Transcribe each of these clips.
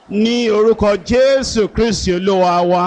ní orúkọ jésù kristi olúwa wa.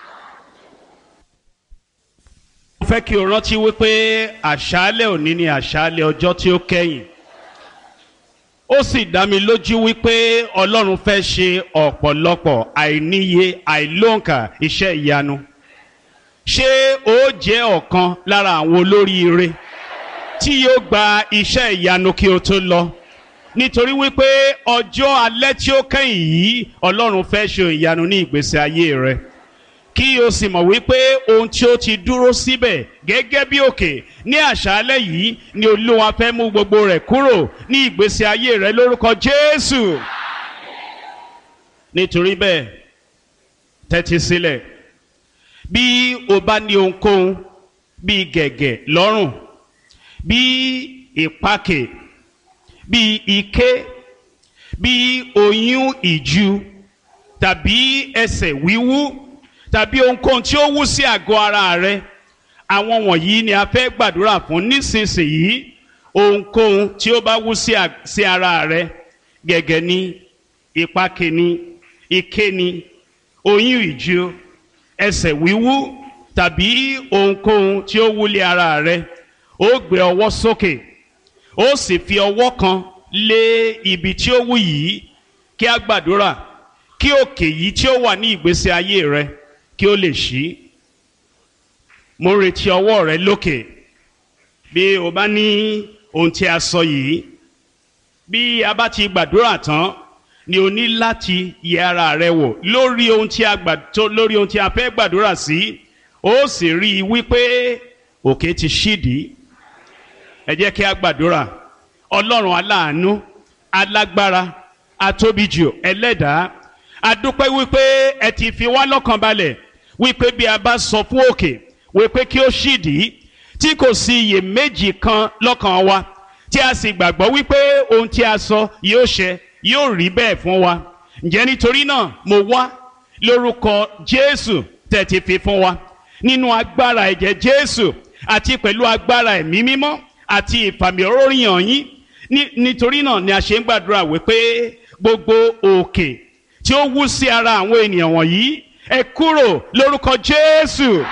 mo fẹ́ kí o rántí wípé àṣálẹ̀ òní ni àṣálẹ̀ ọjọ́ tí ó kẹ́yìn ó sì dá mi lójú wípé ọlọ́run fẹ́ ṣe ọ̀pọ̀lọpọ̀ àìníye àìlóǹkà iṣẹ́ ìyanu ṣé ó jẹ́ ọ̀kan lára àwọn olóríire tí yóò gba iṣẹ́ ìyanu kí o tó lọ nítorí wípé ọjọ́ alẹ́ tí ó kẹ́yìn yìí ọlọ́run fẹ́ ṣe ìyanu ní ìgbésí ayé rẹ kí o sì mọ̀ wípé ohun tí ó ti dúró síbẹ̀ gẹ́gẹ́ bí òkè ní àṣálẹ́ yìí ni olúwa fẹ́ mú gbogbo rẹ̀ kúrò ní ìgbésí ayé rẹ lórúkọ jésù nítorí bẹ́ẹ̀ tẹ́tí sílẹ̀ bí o bá ní ohunkóhun bíi gẹ̀gẹ̀ lọ́rùn bíi ìpakè bíi ike bíi oyún ìju tàbí ẹsẹ̀ wíwú tàbí ohunkóhun tí ó wú sí àgọ́ ara rẹ àwọn wọ̀nyí ni a fẹ́ gbàdúrà fún nísinsìnyí ohunkóhun tí ó bá wú sí ara rẹ gẹ̀gẹ̀ ni ìpakè ni ike ni oyún ìju ẹsẹ̀ wíwú tàbí ohunkóhun tí ó wúlé ara rẹ ó gbé ọwọ́ sókè ó sì fi ọwọ́ kan lé ibi tí ó wú yìí kí a gbàdúrà kí òkè yìí tí ó wà ní ìgbésí ayé rẹ kí ó lè ṣí mo ń retí ọwọ́ rẹ lókè bí o bá ní ohun tí a sọ yìí bí a bá ti gbàdúrà tán ni o ní láti yẹ ara rẹ wò lórí ohun tí a gbà tó lórí ohun tí a fẹ́ gbàdúrà sí ó sì rí i wípé òkè ti ṣídìí ẹ jẹ́ kí a gbàdúrà ọlọ́run aláàánú alágbára atóbijù ẹlẹ́dàá adúpẹ́ wípé ẹ ti fi wá lọ́kàn balẹ̀ wípé bí a bá sọ fún òkè wípé kí ó ṣídìí tí kò sí iyèméjì kan lọ́kàn wa tí a sì gbàgbọ́ wípé ohun tí a sọ yóò ṣẹ yóò rí bẹ́ẹ̀ fún wa ǹjẹ́ nítorí náà mo wá lórúkọ jésù tẹ̀ ti fi fún wa nínú agbára ẹ̀jẹ̀ jésù àti pẹ̀lú agbára ẹ̀mí mímọ́ àti ìfàmì oróyìn yín nítorí náà ni a ṣe ń gbàdúrà wípé gbogbo òkè tí ó wú sí ara àwọn ènìyàn wọ̀nyí ẹ kúrò lórúkọ jésù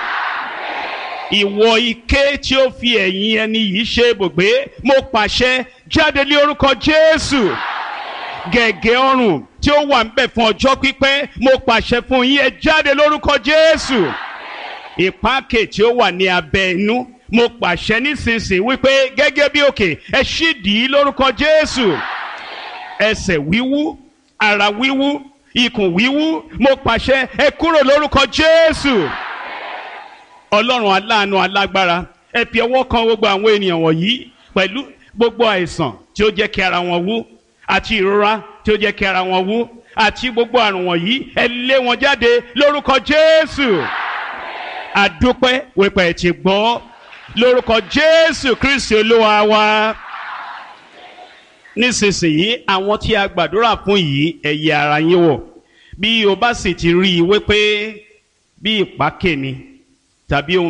ìwọ ike tí ó fi ẹ̀yìn ẹni yìí ṣe ibùgbé mo pàṣẹ jáde lé orúkọ jésù gẹ̀gẹ̀ ọrùn tí ó wà ńbẹ̀ fún ọjọ́ pípẹ́ mo pàṣẹ fún yín ẹ jáde lórúkọ jésù ìpáàkè tí ó wà ní abẹ́ inú mo pàṣẹ nísinsìnyí wípé gẹ́gẹ́ bí òkè ẹ ṣídìí lórúkọ jésù ẹsẹ̀ wíwú ara wíwú ikùn wíwú mo pàṣẹ ẹ kúrò lórúkọ jésù ọlọ́run aláàánú alágbára ẹ fi ọwọ́ kan gbogbo àwọn ènìyàn wọ̀nyí pẹ̀lú gbogbo àìsàn tí ó jẹ́ kí ara wọn wú àti ìrora tí ó jẹ́ kí ara wọn wú àti gbogbo àrùn wọ̀nyí ẹ lé wọn jáde lórúkọ jésù àdúpẹ́ wípé ẹ ti gbọ́ lórúkọ jésù kristi olúwa wa nísinsìnyí àwọn tí a gbàdúrà fún yìí ẹ yẹ ara yín wò bí o bá sì ti rí i wípé bí ìpákè ni tàbí ohun